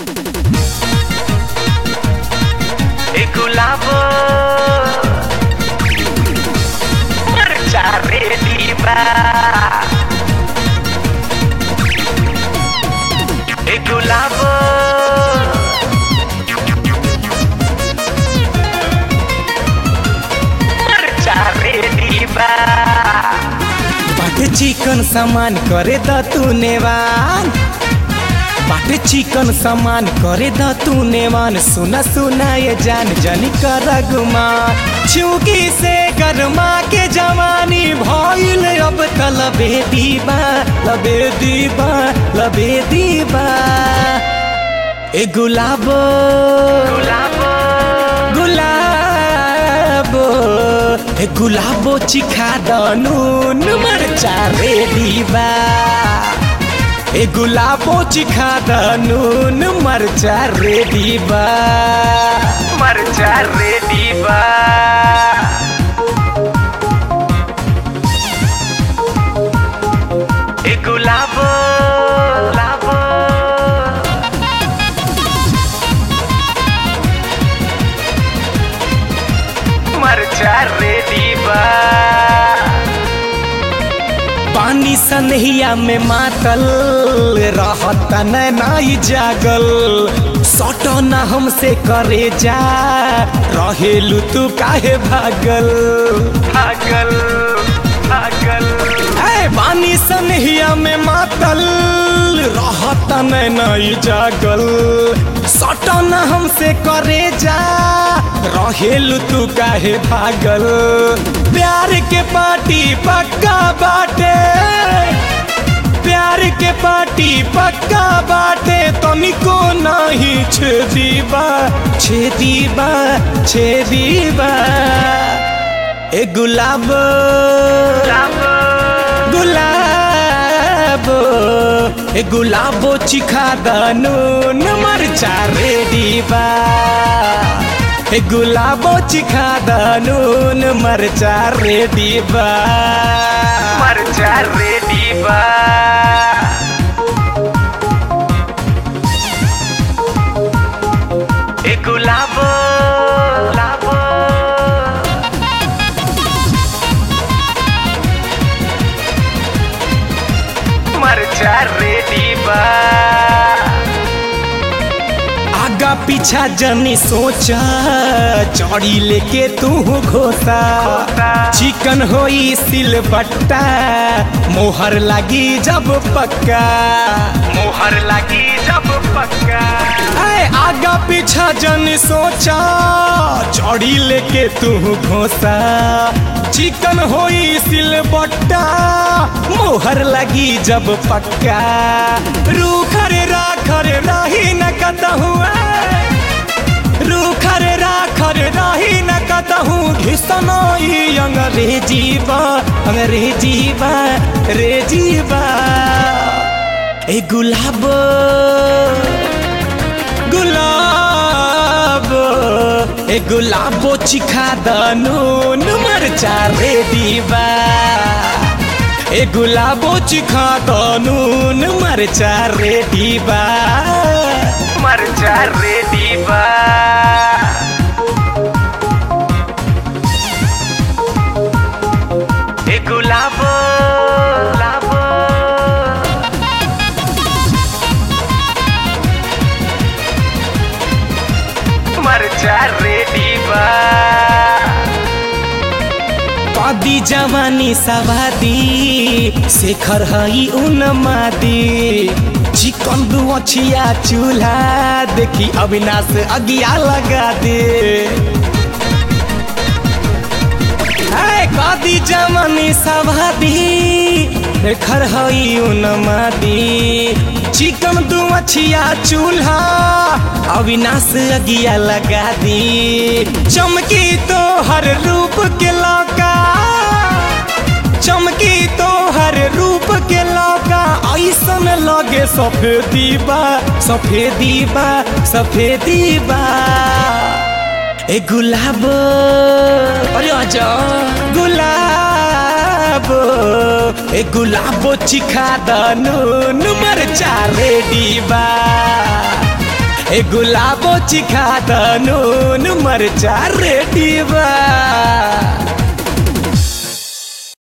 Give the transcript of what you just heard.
e gulabo marciare viva e gulabo marciare viva बाटे चिकन सामान करे द तू नेवान बाटे चिकन सामान करे द तू नेवान सुना सुना ये जान जानी कर गुमा चूकी से गरमा के जवानी भइल अब त लबे दीबा लबे दीबा लबे दीबा ए गुलाबो gulabo गुलाबो ए गुलाबो चिखा दनुन मरचा रे दीबा ए गुलाबो चिखा दनुन मरचा रे दीबा marciare viva e gulabo labo marciare viva पानी सनहिया में मातल रहत न नाई जागल सट न हमसे करे जा रहेलू तू काहे भागल भागल भागल ए पानी सनहिया में मातल रहत न नाई जागल सट न हमसे करे जा रहेलू तू काहे भागल प्यार के पार्टी पक्का बाटे प्यार के पार्टी पक्का बाटे तनिको नहीं छेदीबा छेदीबा छेदीबा ए गुलाब labo गुलाबो ए गुलाबो चिखा दनुन मरचा रेडीबा ए गुलाबो चिखा दनुन मरचा रेडीबा marciare viva e gulabo labo marciare viva आगा पीछा जनी सोचा चौड़ी लेके तू घोसा चिकन होई सिल बट्टा मोहर लगी जब पक्का मोहर लगी जब पक्का ऐ आगा पीछा जनी सोचा चौड़ी लेके तू घोसा चिकन होई सिल बट्टा मोहर लगी जब पक्का रूखर राखर रही न कतहु रूखर राखर रही न कतहु घिसनई अंग्रेजी बा अंग्रेजी बा रे जीवा ए गुलाब गुलाबो ए गुलाबो चिखा दनुन मरचा रे दीवा ए गुलाबो चिखा दनुन मरचा रे दीवा marciare viva e gulabo labo marciare viva कदी जवानी सवादी शेखर हई उन मादी चिकन दुअछिया चूल्हा देखी अविनाश अगिया लगा दे ऐ कदी जवानी सवादी शेखर हई उन मादी चिकन दुअछिया चूल्हा अविनाश अगिया लगा दी चमकी तो हर रूप के लौका चमकी तो हर रूप के लौका ऐसन लगे सफेदी बा सफेदी बा सफेदी बा ए गुलाब अरे आजा गुलाब ए गुलाबो चिखा दनु नंबर चार रेडी बा ए गुलाबो चिखा द नून मरचा रेडी बा